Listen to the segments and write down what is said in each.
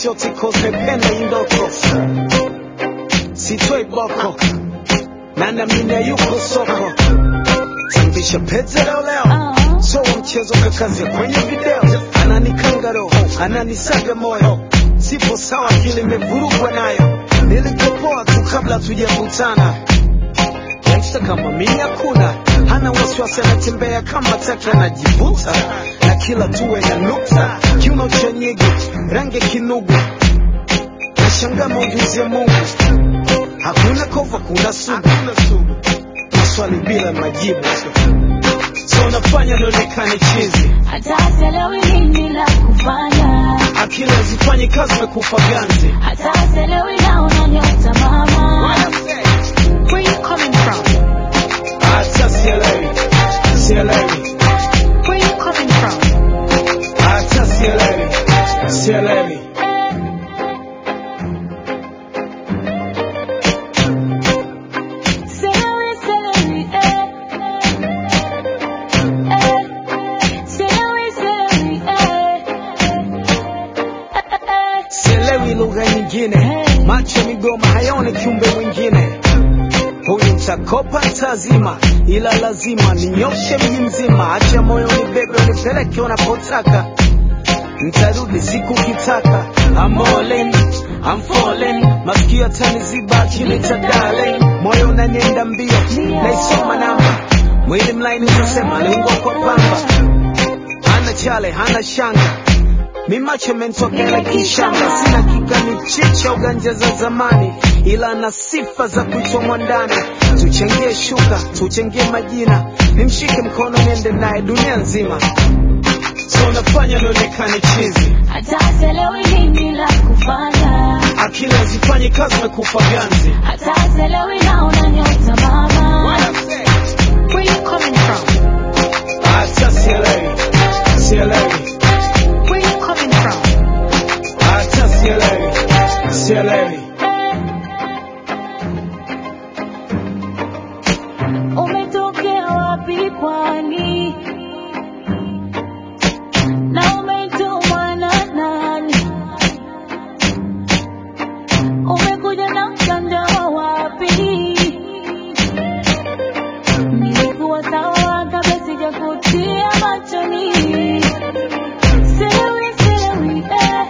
shoti kose penda indoko sitoi boko na namine yuko soko sambisha pete leo leo so mchezo kakazi kwenye video ananikanga roho ananisaga moyo sipo sawa kile imevurugwa nayo nilikopoa tu kabla tujakutana gangsta kama mimi hakuna hana wasiwasi anatembea kama taka anajivuta na kila tuwe na nukta kiuno cha nyege rangi kinugu nashangaa maujuzi ya mungu hakuna kova kuna sugu maswali bila majibu so nafanya nionekane chizi hata sielewi nini la kufanya, akili hazifanyi kazi na kufa ganzi hata sielewi naona nyota mama. Where you coming from? hata sielewi sielewi Where you coming from? hata sielewi sielewi Sielewi, sielewi, eh. Eh. Sielewi, sielewi, eh. Eh. sielewi lugha nyingine macho migoma hayaoni kiumbe mwingine huyu mtakopa ntazima ila lazima ninyoshe mji mzima acha moyo nibebe unipeleke unapotaka ntarudi siku kitaka I'm all in, I'm falling masikio yataniziba kinita darling moyo unanienda mbio naisoma namba mwili mlaini utasema aliungwa kwa pamba hana chale hana shanga mimacho mentokela kishamba sina kigani chicha uganja za zamani ila na sifa za kuchomwa ndani tuchangie shuka tuchangie majina nimshike mkono niende naye dunia nzima so nafanya nionekane chizi hata sielewi nini la kufanya, akili hazifanyi kazi na kufa ganzi hata sielewi naona nyota mama. Where you coming from? hata sielewi sielewi Where you coming from? hata sielewi sielewi Umetokea wapi pwani? Na umetumwa na nani? Umekuja na mtandao wapi? Nilikuwa sawa kabla sijakutia machoni. Sielewi, sielewi, eh.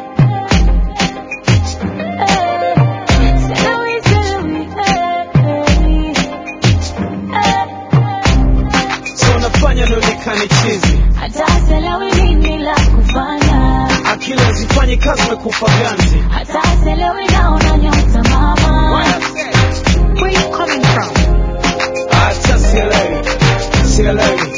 Eh. Sielewi, sielewi, eh, eh. so nafanya nionekane chizi hata sielewi nini la kufanya, akili hazifanyi kazi na kufa ganzi hata sielewi naona nyota mama. Where you coming from? hata sielewi sielewi